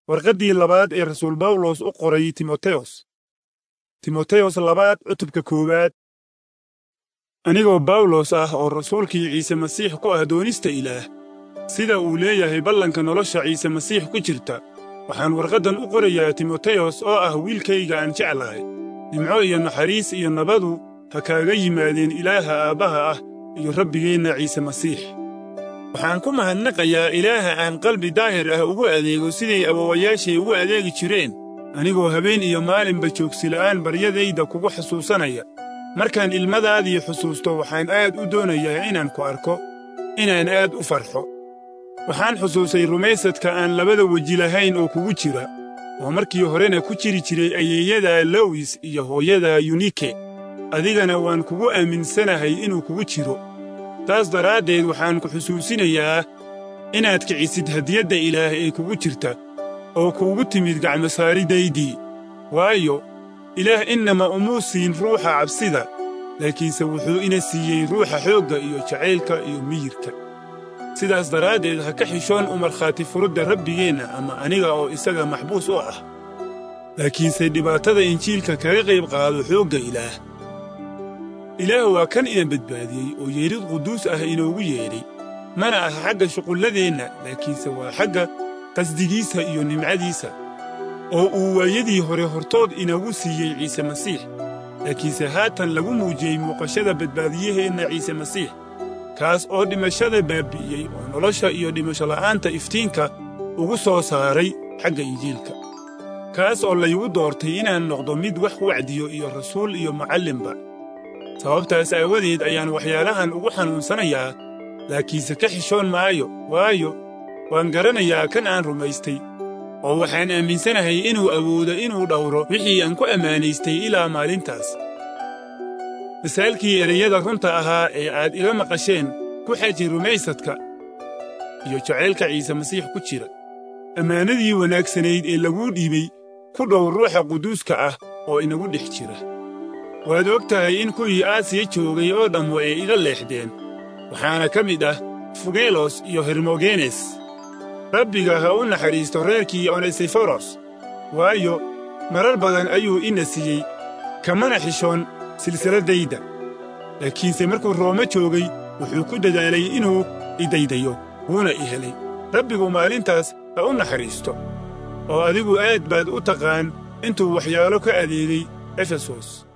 warqaddii labaad ee rasuul bawlos u qoray timoteyos timoteyos labaad cutubka koowaad anigoo bawlos ah oo rasuulkii ciise masiix ku ah doonista ilaah sida uu leeyahay ballanka nolosha ciise masiix ku jirta waxaan warqaddan u qorayaa timoteyos oo ah wiilkayga aan jeclahay nimco iyo naxariis iyo nabadu ha kaaga yimaadeen ilaaha aabbaha ah iyo rabbigeenna ciise masiix waxaan ku mahadnaqayaa ilaaha aan qalbi daahir ah ugu adeego siday awowayaashay ugu adeegi jireen anigoo habeen iyo maalinba joogsila'aan baryadayda kugu xusuusanaya markaan ilmadaadii xusuusto waxaan aad u doonayaa inaan ku arko inaan aad u farxo waxaan xusuusay rumaysadka aan labada weji lahayn oo kugu jira oo markii horena ku jiri jiray ayeeyada lowis iyo hooyada yunike adigana waan kugu aaminsanahay inuu kugu jiro taas daraaddeed waxaan ku xusuusinayaa inaad kicisid hadiyadda ilaah ee kugu jirta oo kuugu timid gacmosaaridaydii waayo ilaah innama umuu siin ruuxa cabsida laakiinse wuxuu ina siiyey ruuxa xoogga iyo jacaylka iyo miyirka sidaas daraaddeed ha ka xishoon u markhaati furudda rabbigeenna ama aniga oo isaga maxbuus u ah laakiinse dhibaatada injiilka kaga qayb qaado xoogga ilaah ilaah waa kan ina badbaadiyey oo yeedhid quduus ah inoogu yeedhay mana aha xagga shuqulladeenna laakiinse waa xagga qasdigiisa iyo nimcadiisa oo uu waayadii hore hortood inagu siiyey ciise masiix laakiinse haatan lagu muujiyey muuqashada badbaadiyaheenna ciise masiix kaas oo dhimashada baabbi'iyey oo nolosha iyo dhimashola'aanta iftiinka ugu soo saaray xagga injiilka kaas oo laygu doortay inaan noqdo mid wax wacdiyo iyo rasuul iyo macallinba sababtaas aawadeed ayaan waxyaalahan ugu xanuunsanayaa laakiinse ka xishoon maayo waayo waan garanayaa kan aan rumaystay oo waxaan aaminsanahay inuu awoodo inuu dhawro wixii aan ku ammaanaystay ilaa maalintaas masaalkii ereyada runta ahaa ee aad iga maqasheen ku xaji rumaysadka iyo jacaylka ciise masiix ku jira ammaanadii wanaagsanayd ee laguu dhiibay ku dhow ruuxa quduuska ah oo inagu dhex jira waad og tahay in kuwii aasiya joogay oo dhammu ay iga leexdeen waxaana ka mid ah fugelos iyo hermogenes rabbiga ha u naxariisto reerkii onesiforos waayo marar badan ayuu ina siiyey kamana xishoon silsiladdayda laakiinse markuu roome joogay wuxuu ku dadaalay inuu idaydayo wuuna i helay rabbigu maalintaas ha u naxariisto oo adigu aad baad u taqaan intuu waxyaalo ka adeegay efesos